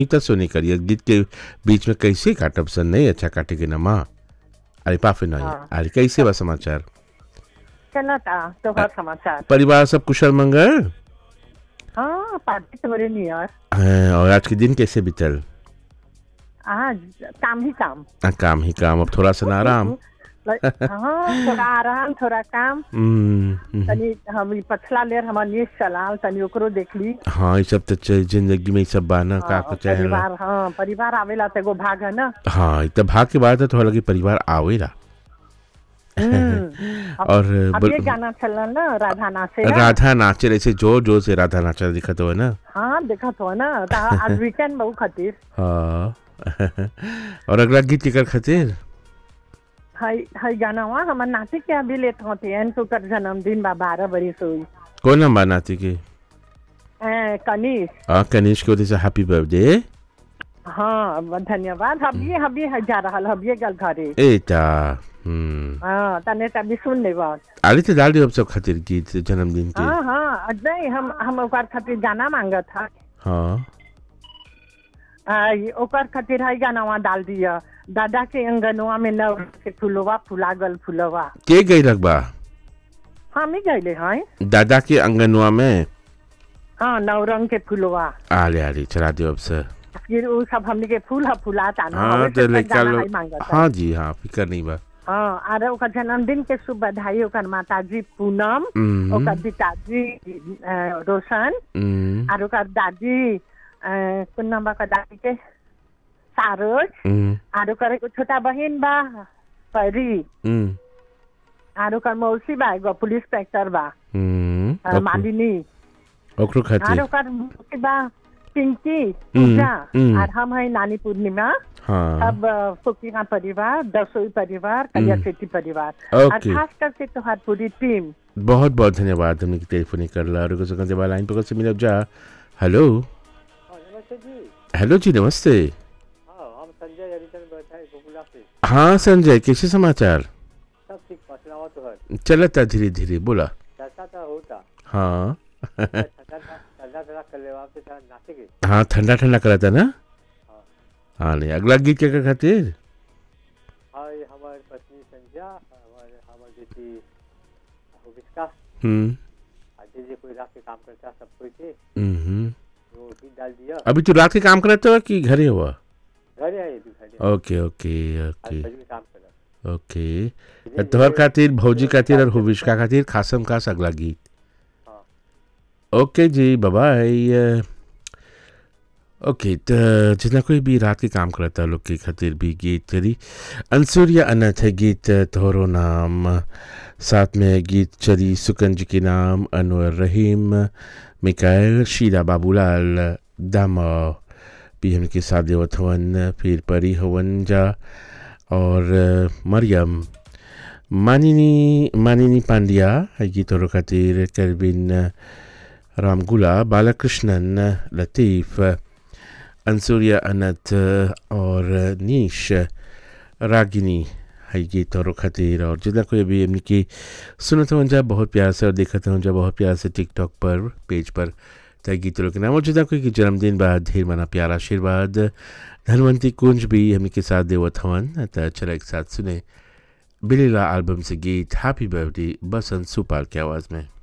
ई त सुनी करिए गीत के बीच में कैसे काटब सन नहीं अच्छा काटे के ना माँ अरे पाफे नहीं हाँ। अरे कैसे बा समाचार चला था तोहर समाचार परिवार सब कुशल मंगल हाँ पार्टी तोरे नियर हाँ, और आज के दिन कैसे बीतल आज काम ही काम आ, काम ही काम अब थोड़ा सा ना आराम हाँ थोड़ा आराम थोड़ा काम हम्म, हम्म। तनी हम ई पछला लेर हमर न्यूज चलाल तनी ओकरो देखली हाँ ये सब तो च- जिंदगी में ये सब बा ना का हाँ, का चाहे परिवार हाँ परिवार आवेला तो एगो भाग है ना हाँ इत भाग के बाद है थोड़ा लगे परिवार आवेला हम्म। और अब बल- ये गाना चलल ना राधा नाचे राधा नाचे रहे जोर जोर से राधा नाचा दिखत हो ना हाँ देखत हो ना त आज वीकेंड बहु खातिर हाँ और अगला गीत केकर खातिर हई हई गाना हुआ हमर नाती के अभी लेट होते हैं तो कर जन्मदिन बा बारह बरिस हुई कौन नाम बा नाती के ए, कनिष हाँ कनिष्क के वजह से हैप्पी बर्थडे हाँ ब- धन्यवाद हबिये हबिये है जा रहल हबिये गल घरे एता हम्म हाँ तने तभी सुन ले बात आली तो डाल दियो अब सब खातिर गीत जन्मदिन के हाँ हाँ नहीं हम हम ओकर खातिर गाना मांगत था हाँ आ, ये ओकर खातिर है गाना वहाँ डाल दिया दादा के अंगनवा में नव के फुलवा फुला गल फुलवा के गई रखबा हम ही गईले हैं दादा के अंगनवा में हाँ नव रंग के फुलवा आले आले चला दियो अब से फिर वो सब हमने के फूल ह फुलाता ना हाँ हवे तो से लेकर गाना लो है मांगत है। हाँ जी हाँ फिकर नहीं बा हाँ अरे ओकर जन्मदिन के शुभ बधाई ओकर माताजी पूनम हम्म, ओकर पिताजी अ, रोशन हम्म, और ओकर दादी अ, कोन नाम बा ओकर दादी के सारोज हम्म, और ओकर एगो छोटा बहन बा परी हम्म, और ओकर मौसी बा एगो पुलिस इंस्पेक्टर बा हम्म, अ, ओकरो- मालिनी ओकरो और खातिर ओकर मौसी बा पिंकी पूजा हम्म। और हम है नानी पूर्णिमा हाँ अब फुकिया परिवार दसोई परिवार कलिया सेठी परिवार और ओके खास करके तोहार पूरी टीम बहुत बहुत धन्यवाद हमने की टेलीफोन कर ला और कुछ कहते लाइन पर से मिलब जा हेलो नमस्ते जी हेलो जी नमस्ते हाँ हम संजय हरिचंद बैठा है गोकुला से हाँ संजय कैसे समाचार सब ठीक पछलावा तो है चलता धीरे धीरे बोला चर्चा तो होता हाँ ठंडा ठंडा ठंडा कर ले आपसे थोड़ा नाचे के हाँ ठंडा ठंडा करा था ना हाँ नहीं अगला गीत क्या क्या खातिर हाँ ये हमारी पत्नी संजय हमारे हमारी बेटी हुबिस्का हम्म आज जे कोई रात के काम करता है, सब कोई थे हम्म वो भी डाल दिया अभी तू रात के काम करते हो कि घरे हुआ घर है भी घर ओके ओके आज ओके बजे में काम कर रहा ओके तोहर खातिर भौजी खातिर और हुबिश्का खातिर खासम खास अगला गीत हाँ। ओके जी बाय ओके तो जितना कोई भी रात के काम करता है लोग के खातिर भी गीत चली अंसुरिया अनथ है गीत तोहरो नाम साथ में गीत चली सुकन जी के नाम अनवर रहीम मिकायल शीला बाबूलाल दामा भी हमके साथ देवत हवन फिर परी हवन जा और अ, मरियम मानिनी मानिनी पांड्या है गीतों खातिर केल्विन रामगुला बालकृष्णन लतीफ़ अंसुरिया अनंत और नीश रागिनी है गीतों खातिर और जितना कोई अभी एमनी की सुनत हो जा बहुत प्यार से और देखत हो जा बहुत प्यार से टिकटॉक पर पेज पर तय गीतों के नाम और जितना कोई की जन्मदिन बाद ढेर मना प्यार आशीर्वाद धनवंती कुंज भी हमने के साथ देवत हवन त चला एक साथ सुने बिलीला एल्बम से गीत हैप्पी बर्थडे बसंत सुपाल की आवाज़ में